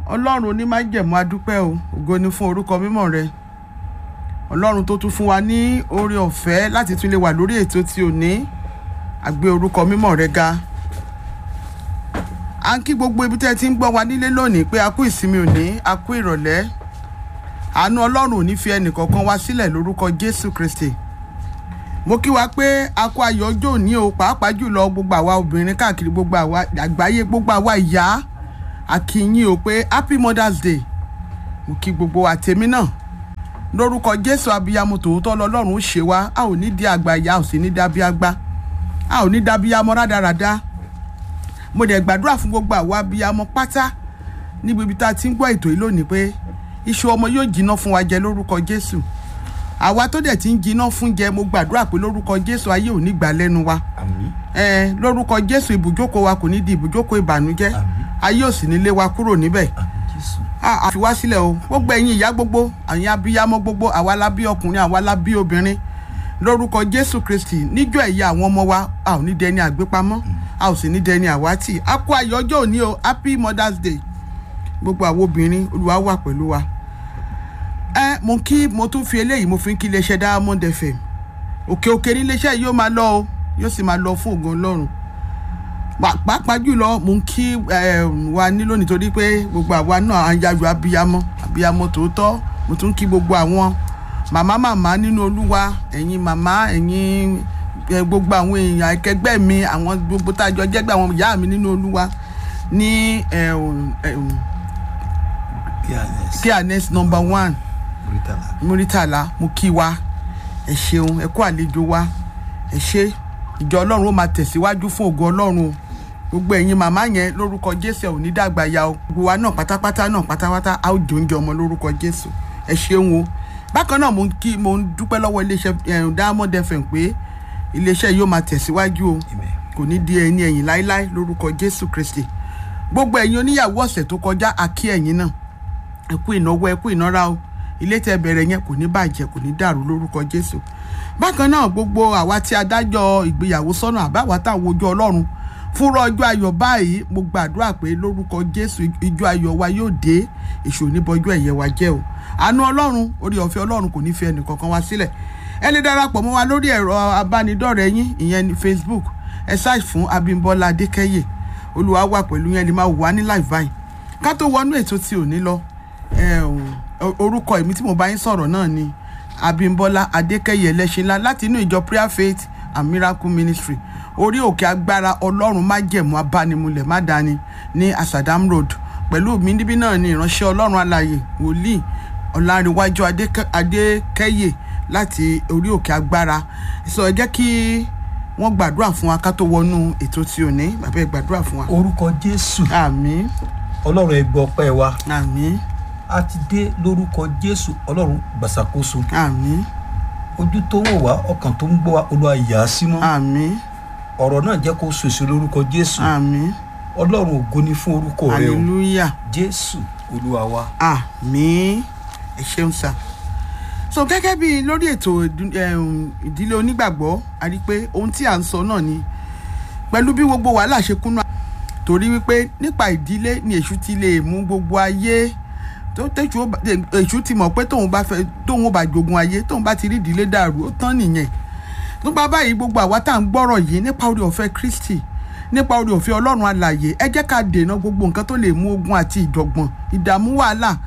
ọlọ́run onímájẹ̀mú adúpẹ́ o ògo ni fún orúkọ mímọ́ rẹ ọlọ́run tó tún fún wa ní oore ọ̀fẹ́ láti tún lè wà lórí ètò tí ò ní àgbé orúkọ mímọ́ rẹ ga à ń kí gbogbo ibi tẹ́ ẹ ti ń gbọ́ wa nílé lónìí pé a kú ìsinmi òní a kú ìrọ̀lẹ́ àánú ọlọ́run ò ní fi ẹnìkọ̀ọ̀kan wá sílẹ̀ lórúkọ jésù kristi mo kí wa pé a kú ayọ̀ ọjọ́ òní o pàápàá jùlọ gbogbo àwa obìnrin káàkiri gbogbo àwa àgbáyé gbogbo àwa ìyá a kí yín o pé happy mother's day mo kí gbogbo wa tèmi náà lórúkọ jésù abiyamọ tòótọ́ lọ́lọ́run ó ṣe wá a ò ní di àgbà ìyá ò sì ní dábí àgbà a ò ní dábí amọ rádaràda mo dẹ̀ gbàdúrà fún gbogbo àwa abiyamọ pátá níbi ibi tá a ti ń gbọ́ ètò yìí lónìí pé iṣu ọmọ yóò jiná fún wa jẹ lórúkọ jésù àwa tó dẹ̀ ti ń jiná fún jẹ mo gbàdúrà pé lórúkọ jésù ayé ò ní gbà lẹ́nu wa àmín ẹ lórúkọ jésù ibùjókòó wa kò ní di ibùjókòó ìbànújẹ́ Àmín. ayé ò sì ní lé wa kúrò níbẹ̀ àmín jésù a a fi wá sílẹ̀ o gbogbo ẹ̀yin ìyá gbogbo àyìn abiyamọ gbogbo àwa la bí ọkùnrin àwa la bí obìnrin lórúkọ jésù kristi níjọ́ ẹ̀yà àwọn ọmọ wa a ò ní dẹni àgbépamọ́ a ò sì ní dẹni àwátì a kó ayọ̀ ọjọ́ òní o happy mother's day gbogbo àwọn obìnrin olúwa wà pẹ̀lú wa ẹ mo kí mo tún fi eléyìí mo fi ń kí iléeṣẹ́ diamond fm òkè òkè ní iléeṣẹ́ yìí yóò máa lọ o yóò sì máa lọ fún ògo ọlọ́run Pa- pàápàá jùlọ mò ń kí eh, wa nílò nítorí pé gbogbo àwa náà à ń yayọ̀ abiyamọ abiyamọ tòótọ́ mo tún kí gbogbo àwọn màmá màmá nínú olúwa ẹ̀yin màmá ẹ̀yin eh, gbogbo àwọn èèyàn akẹgbẹ́ mi àwọn gbogbo tá a jọ jẹ́gbẹ́ àwọn ìyá mi nínú olúwa ní eh, eh, kíánes clearness number one muritala muritala mo kí wa ẹ ṣeun ẹ kú àlejò wa ẹ ṣe ìjọ ọlọ́run ó máa tẹ̀síwájú fún ògo ọlọ́run o gbogbo ẹ̀yin màmá yẹn lórúkọ jésù ẹ̀ ò ní dàgbà ya o gbogbo wa náà pátápátá náà pátápátá a ó jò ń jẹ ọmọ lórúkọ jésù ẹ ṣeun o bákan náà mo ń kí mo ń dúpẹ́ lọ́wọ́ iléeṣẹ́ eh, diamond fm pé iléeṣẹ́ yìí ó máa tẹ̀síwájú o amen kò ní di ẹni ẹ̀yìn láéláé lórúkọ jésù kristi gbogbo ẹ̀yin oníyàwó ọ̀sẹ̀ tó kọjá àkí ẹ̀yin náà ẹ kú ìnáwó ẹ kú ìnára o ilé tẹ bẹ̀rẹ̀ yẹn kò ní bàjẹ́ kò ní dàrú lórúkọ jésù bákan náà gbogbo àwa tí adájọ́ ìgbéyàwó sọ́nà àbáwá táwọn ojú ọlọ́run fúnra ọjọ́ ayọ̀ báyìí mo gbàdúrà pé lórúkọ jésù ijó ayọ̀ wa yóò dé èṣù oníbọjú ẹ̀yẹ wa jẹ́ o àánú ọlọ́run orí ọ̀fẹ́ ọlọ́run kò ní fi ẹnì kankan wá sílẹ̀ ẹ lè darapọ̀ mọ́ wa lórí ẹ̀rọ abánidọ́rẹ̀ẹ́ yín ìyẹn ní facebook ẹ ṣáà fún abímbọ́lá adékẹ́yè olúwa wà pẹ̀lú yẹn lè máa wà ní live báyìí ká tó wọnú ètò tí ò ní lọ ẹ, o- orúkọ èmi tí mo bá yín sọ̀rọ̀ náà ni abímbọ́lá adékẹ́yẹ ẹlẹ́ṣinlá láti inú ìjọ prayer faith and miracle ministry orí òkè agbára ọlọ́run májẹ̀mú abánimulẹ̀ mádàáni ní asadam road pẹ̀lú mi níbí náà ni ìránṣẹ́ ọlọ́run alààyè wòlíì ọ̀làǹrẹ̀wájú Adékẹ́- adékẹ́yẹ láti orí òkè agbára sọ ẹ jẹ́ kí wọ́n gbàdúrà fún wa ká tó wọnú ètò tí ò ní bàbá ẹ gbàdúrà fún wa. orúkọ jésù àmín ọlọ́run ẹ gbọ́ ọpẹ́ wa àmín a ti dé lórúkọ jésù ọlọ́run gbàsàkóso àmín ojú tó ń wò wá ọkàn tó ń gbọ́ wa olúwa yà á sí mọ́ àmín ọ̀rọ̀ náà jẹ́ kó sòsò lórúkọ jésù àmín ọlọ́run ògo ni fún orúkọ rẹ o hallelujah jésù olúwa wa àmín ẹ ṣeun sá so gẹ́gẹ́ bí lórí ètò ìdú- ẹ̀hún, ìdílé onígbàgbọ́ a rí i pé ohun tí à ń sọ náà ni pẹ̀lú bí gbogbo wàhálà ṣe kúnnú torí wípé nípa ìdílé ni èṣù ti lè mú gbogbo ayé tó tẹ̀sù ó bá- èṣù ti mọ̀ pé tóun bá fẹ́ tóun ó bá jogun ayé tóun bá ti rí ìdílé dàrú ó tán nìyẹn nípa báyìí gbogbo àwa tá à ń gbọ́rọ̀ yìí nípa orí ọ̀fẹ́ kristi nípa orí ọ̀fẹ́ ọlọ́run alàyè ẹ jẹ́ ká dènà gbogbo nǹkan tó lè mú ogun àti ìjọ̀gbọ̀n ìdààmú wàhálà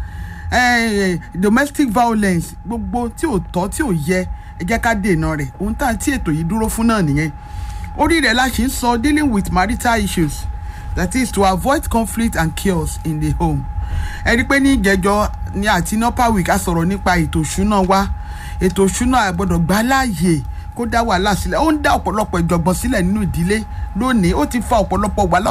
eh, domestic violence gbogbo tí ò tọ́ tí ò yẹ ẹ jẹ́ ká dènà rẹ̀ ohun tá tí ètò yìí dúró fún náà nìyẹn orí rẹ̀ la ṣe ń sọ dealing with marital issues that is to avoid conflict and chaos in the home ẹ rí i pé ní ìjẹjọ ní àti nọ́pà week a sọ̀rọ̀ nípa ètò ìṣúná wa ètò ìṣúná àgbọ̀dọ̀ gbà láàyè kó dá wàhálà sílẹ̀ ó ń dá ọ̀pọ̀lọpọ̀ ìjọ̀gbọ̀n sílẹ̀ nínú ìdílé lónìí ó ti fa ọ̀pọ̀lọpọ̀ wàhálà